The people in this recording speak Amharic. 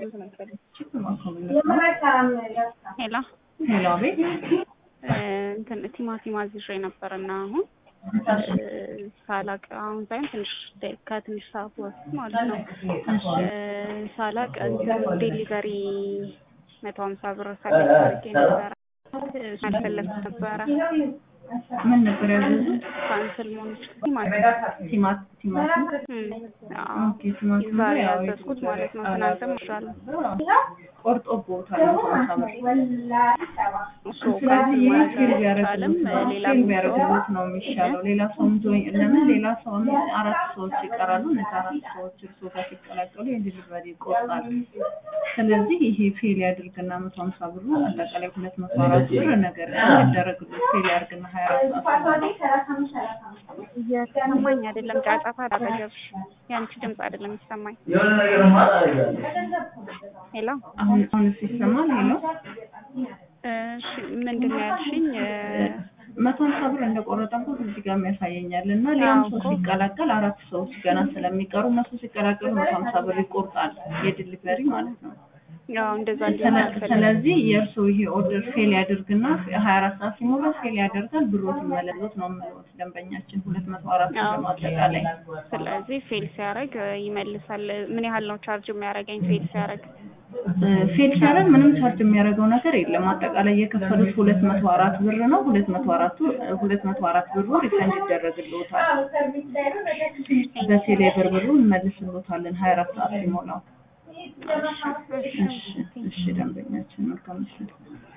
ሄሎ ሄሎ፣ አቤት። እንትን ቲማቲም አዝዤ ነበር እና አሁን ሳላቅ አሁን ሳይሆን ትንሽ ከትንሽ ሰዓት በፊት ማለት ነው ሳላቅ እንትን ዴሊቨሪ መቶ ሀምሳ ብር ሰሌክት አድርጌ ነበረ አልፈለግኩት ነበረ። ምን ነበር ያዘዙት? ካንስል መሆን ይችላል ቲማት ቲማቲም ኦኬ፣ ቲማቲም ዛሬ ያው ያዘዝኩት ማለት ነው። ትናንትም ይሻላል ቆርጦ ቦታል ሀምሳ ብር። እሱ ስለዚህ ካንስል ይህ ማለት ፊል አይቻልም። ቢያደርግሉት ሌላ ፊል ቢያደርግሉት ነው የሚሻለው። ሌላ ሰውም ጆይን ለምን ሌላ ሰውም አራት ሰዎች ይቀራሉ። እነዚህ አራት ሰዎች እርስዎ ጋር ሲቀላቀሉ የዲሊቨሪ ይቆርጣል። ስለዚህ ይሄ ፌል ያድርግና መቶ ሀምሳ ብሩ አጠቃላይ ሁለት መቶ አራት ብር ነገር ይደረግሉት ፌል ያድርግና ሀያ አራት ሰዓት እየተሰማኝ አይደለም። ጫጫታ አጠገብሽ የአንቺ ድምፅ አይደለም የሚሰማኝ። ሄሎ አሁን አሁን ይሰማል። ሄሎ እሺ፣ ምንድን ነው ያልሽኝ? መቶ ሀምሳ ብር እንደቆረጠበት እዚህ ጋር ያሳየኛል እና ሌላም አዎ ሰው እኮ። ሲቀላቀል አራት ሰዎች ገና ስለሚቀሩ እነሱ ሲቀላቀሉ መቶ ሀምሳ ብር ይቆርጣል የዲሊቨሪ ማለት ነው። ያው እንደዛ እንዲሆን ስለ- አልፈልግም። ስለዚህ የእርሱ ይሄ ኦርደር ፌል ያድርግና ሀያ አራት ሰዓት ሲሞላ ፌል ያደርጋል ብሮት ይመለሱት ነው የምልዎት ደንበኛችን ሁለት መቶ አራት ብር አዎ። ነው አጠቃላይ ስለዚህ ፌል ሲያደርግ ይመልሳል። ምን ያህል ነው ቻርጅ የሚያደርገኝ ፌል ሲያደርግ? ፌል ሲያደርግ ምንም ቻርጅ የሚያደርገው ነገር የለም። አጠቃላይ የከፈሉት ሁለት መቶ አራት ብር ነው። ሁለት መቶ አራቱ ሁለት መቶ አራት ብሩ ሪፈንድ ይደረግልዎታል። በቴሌ ብር ብሩ እንመልስልዎታለን ሀያ አራት ሰዓት ሲሞላው። እሺ እሺ ደንበኛችን መልካም ምሽት።